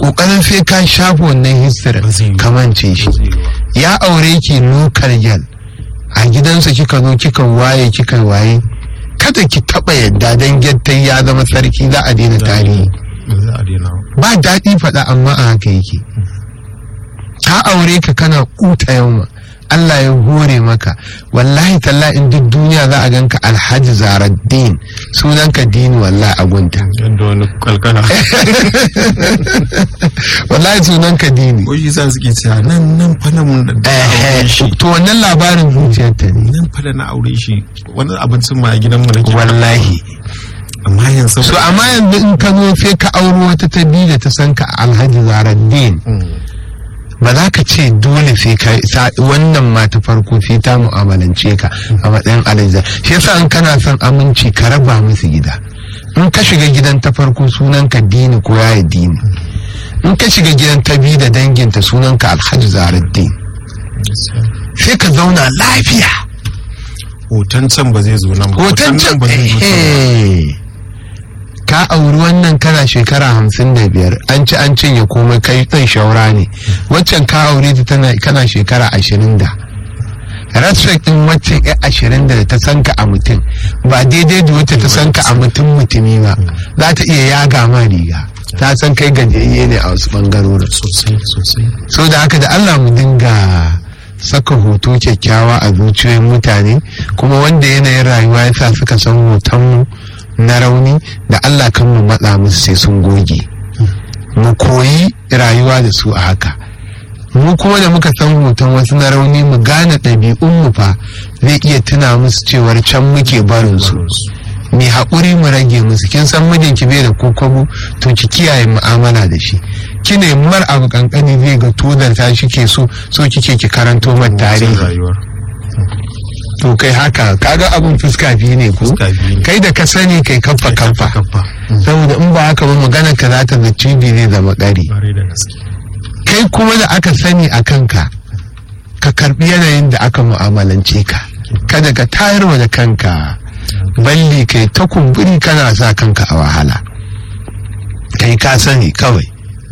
kokarin sai ka shafa wannan history Ba zai yi. kamance shi Ba zai yi ba. ya aure ki lokal yal a gidansa kika zo kika waye kika waye kada ki taba yadda dan gyattai ya zama sarki za a daina tarihi Ba za a daina ba. ba daɗi faɗa amma a haka yake ka aure ka kana kuta yauma Allah ya hore maka wallahi talla in duk duniya za a ganka alhaji zaraddin sunanka dini wallahi a gunta Yadda wani kalkala. wallahi sunanka dini Ko shi sa suke cewa nan nan fa nan da aure shi. to wannan labarin zuciyarta ne Nan fa da na aure shi. Wani abincin ma a gidanmu nake. wallahi Amma yanzu. so amma yanzu in ka zo sai ka auro wata ta biyu da ta san ka alhaji zaraddin Mm. ba za ka ce dole sai ka sa- wannan ma ta farko sai ta mu'amalance ka a matsayin alhaji shi yasa in kana son aminci ka raba musu gida in ka shiga gidan ta farko sunan ka dini ko yayi dini in ka shiga gidan ta biyu da danginta sunan ka alhaji zaraddin sai ka zauna lafiya Hoton can ba zai zo nan ba. hoton can nan ba zai zo can ba. eh, ka auri wannan kana shekara hamsin da biyar an ci an cinye komai kai ɗan shaura ne waccan ka aure ta tana kana shekara ashirin da respect din waccan ya ashirin da ta san ka a mutum ba daidai da wacce ta san ka a mutum mutumi ba za ta iya yaga ma riga ta san kai gajiyayye ne a wasu bangarorin Sosai sosai. so da haka da Allah mu dinga saka hoto kyakkyawa a zuciyoyin mutane kuma wanda yanayin rayuwa ya sa suka san hotonmu na rauni da Allah kan mu matsa musu sai sun goge mu koyi rayuwa da su a haka mu kuma da muka san hoton wasu na rauni mu gane ɗabi'unmu fa zai iya tuna musu cewar can muke barin su mai haƙuri mu rage musu kin san mijinki bai da kokobo to ki kiyaye mu'amala da shi kine mar abu kankani zai ga tudar ta shi ke so so kike ki karanto man tarihi rayuwar. to kai haka kaga abun fuska biyu ne ko Fuska biyu ne. kai da ka sani kai kaffa kaffa Kaffa. saboda in ba haka ba magana ka za ta zaci bi zai zama ƙari Ƙwarai da gaske. kai kuma da aka sani a kanka ka karbi yanayin da aka mu'amalance ka kada ka tayarwa da kanka balli kai ta kumburi kana sa kanka a wahala kai ka sani kawai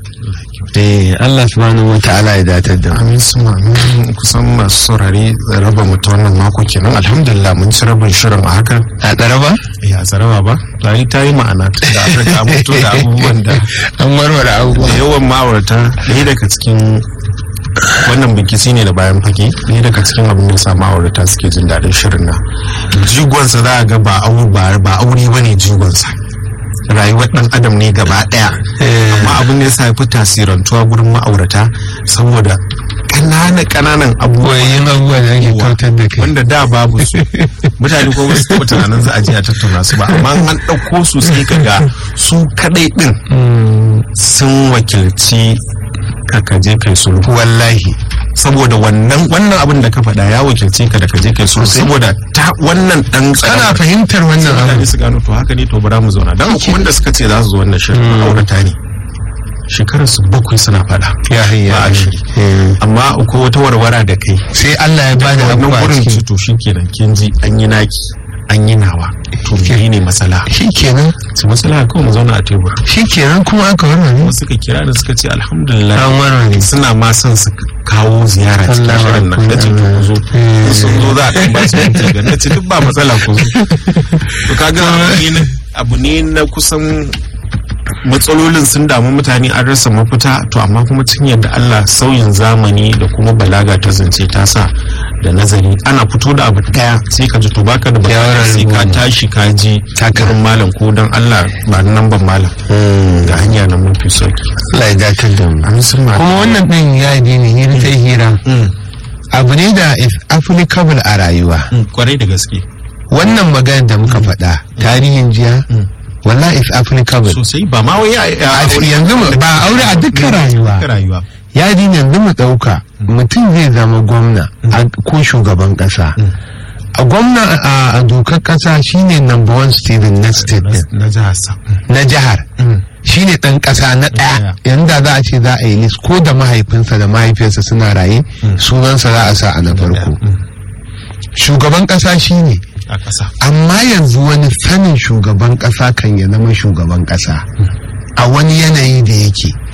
eh Allah subhanahu wa ta'ala ya datar da mu Amin suma amin kusan masu saurare raba mu ta wannan mako kenan alhamdulillah mun ci rabin shirin a hakan a tsaraba ya zaraba ba ta ta yi ma'ana tun da aka ga mutu da abubuwan da an warware abubuwa da yawan ma'aurata ɗaya daga cikin wannan bikisi ne da bayan fage ɗaya daga cikin abin da sa ma'aurata suke jin daɗin shirin nan jigonsa za a ga ba aure ba ba aure bane jigonsa rayuwar ɗan adam ne gaba ɗaya amma abin da ya sa ya fi tasirantuwa gurin ma'aurata saboda ƙananan ƙananan abubuwa koyayin abubuwa da ake kautar da kai wanda da babu su mutane ko ba su taɓa tunanin za a je a tattauna su ba amma an ɗauko su sai ka ga su kaɗai ɗin sun wakilci ka ka je kai sulhu wallahi saboda wannan wannan abin da ka faɗa ya wakilce ka da ka je kai sulhu saboda ta wannan ɗan kana fahimtar wannan abu mutane su gano to haka ne to bara mu zauna dan akwai wanda suka ce za su zo wannan shirin ma'aurata ne shekarar su bakwai suna faɗa ya hayya ba a shiri amma akwai wata warwara da kai sai Allah ya bada wannan abubuwa gurin cikin ci to shikenan kin ji an yi naki an yi nawa to mene ne masala shi kenan su masala kawai mu zauna a tebur shi kenan kuma aka warware wasu suka kira da suka ce alhamdulillah an warware suna ma son su kawo ziyara cikin Allah shirin nan na ce to ku zo Mm. in sun zo za a ɗan ba su minti ga na ce duk ba matsala ku zo to kaga abu ne na- abu ne na kusan matsalolin sun damu mutane an rasa mafita to amma kuma cikin yadda Allah sauyin zamani da kuma balaga ta zance ta sa da nazari ana fito da abu daya sai ka ji to baka da bukata Yawan sai ka rubutu. tashi ka ji Haka. gurin malam ko dan Allah ba ni nan ban malam ga hanya na mafi sauki Allah ya datar da mu an sun ma kuma wannan din ya yi ne hira ta hira abu ne da is applicable a rayuwa kwarai da gaske wannan magana da muka faɗa tarihin jiya wallahi is applicable sosai ba ma wai a A yanzu mu- ba aure a dukkan rayuwa dukkan rayuwa ya ji yanzu mu ɗauka mutum zai zama gwamna a- ko shugaban ƙasa a gwamna a- a dokar ƙasa shine number one student na state din na jihar sa na jihar shine ɗan ƙasa na ɗaya yanzu da za a ce za a yi list ko da mahaifinsa da mahaifiyarsa suna raye sunansa za a sa a na farko shugaban ƙasa shine a ƙasa amma yanzu wani sanin shugaban ƙasa kan ya zama shugaban ƙasa a wani yanayi da yake